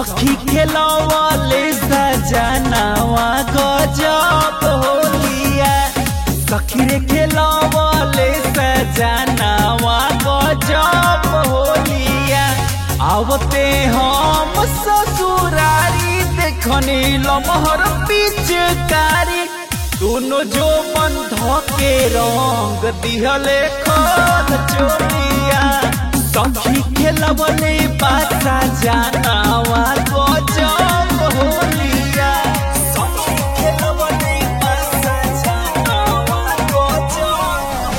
सखी खेलवले सजनावा गजब होलिया सखी रे खेलवले सजनावा गजब होलिया आवते हम ससुरारी देखनी लमहर पिचकारी दोनों जो बंध के रंग दिहले खोल चोलिया सखी खेलवले बासा जानावा गजब होलिया सखी खेलवले बासा जानावा गजब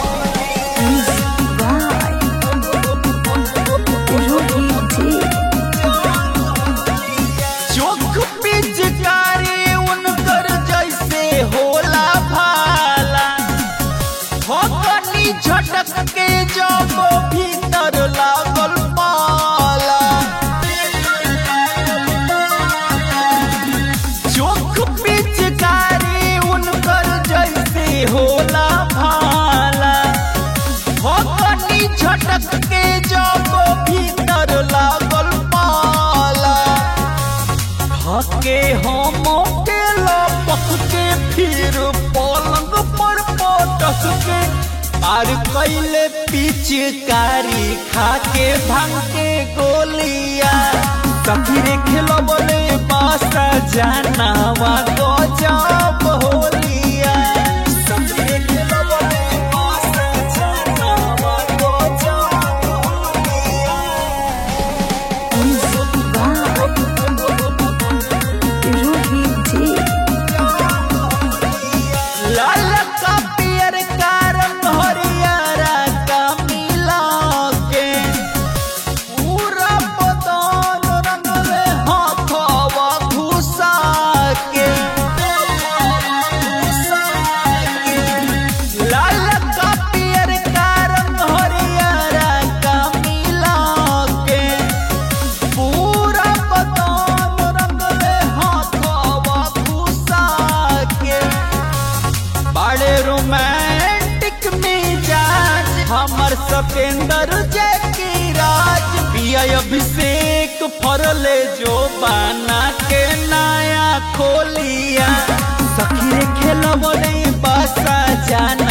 चोख पिचकारी उनकर जैसे होला भाला ठोकनी झटक के जब भीतर लागल पाला चोख पिचकारी उनकर जैसे होला भाला ठोकनी झटक के जब भीतर लागल पाला हके हम के लपक के फिर पलंग पर पटक के पार कैले पिचकारी खा के भांग के गोलिया सखीरे खेलबले बासा जानावा गजब होलिया सखीरे खेलबले बासा जानावा गजब होलिया लाल का पियर का रंग हरियारा का मिला के पूरा बदन रंग में हाथवा घुसा के लाल का पियर का रंग हरियारा का मिला के पूरा बदन रंग में हाथवा घुसा के बड़े रोमांटिक मिजाज हमर सतेंद्र जय राज पिया अभिषेक फरले जो बाना के नया खोलिया सखी खेलबले बासा जान